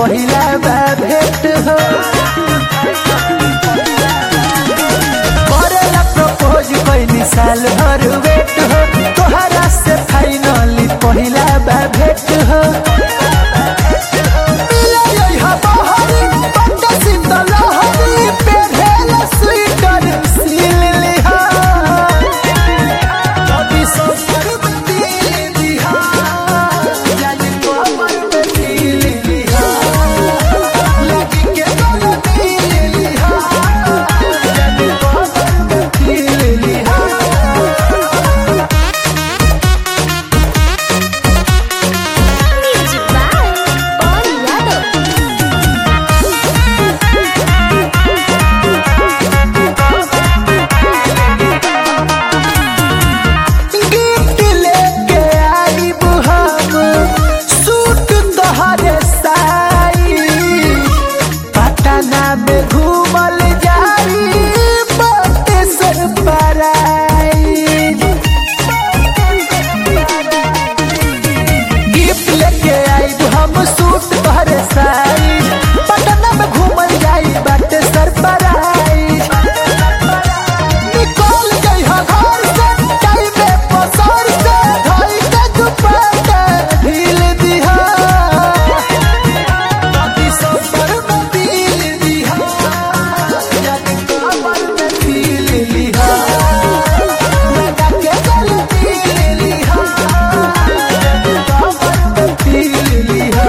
पहिला बा भेट हो करेला प्रपोज कैनी साल भर वेट हो तोहरा से फाइनली पहिला बा भेट हो मिले यहाँ बहरी, बड्ड शीतल लहरी, पेन्हेला स्वेटर सिल लिहा। कभी सफर में दिल दिहा, जाने कमर में दिल दिहा। लगी के गले दिल दिहा, जाने कमर में दिल दिहा। Music by Paul Yadav. Gift लेके आइब हम सूट तोहरे साई पटना में घूमल जाई बाटे सर गिफ्ट लेके आइब हम सूट तोहरे साई पटना में घूमल जाई बाटे सर निकल जइहा घर से टाइमे पसर से धई के दुपट्टा ढील दिहा कभी सफर में दिल दिहा जाने कमर में दिल लिहा लगा के गल दिल लिहा जाने कमर में दिल लिहा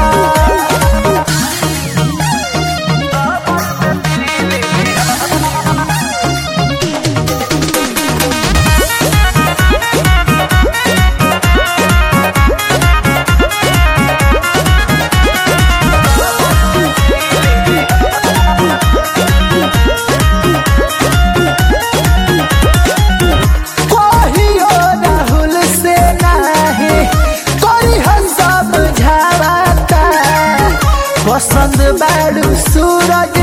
कहियो राहुल से नाही कोई हम समझावता पसंद बाड़ू सूरज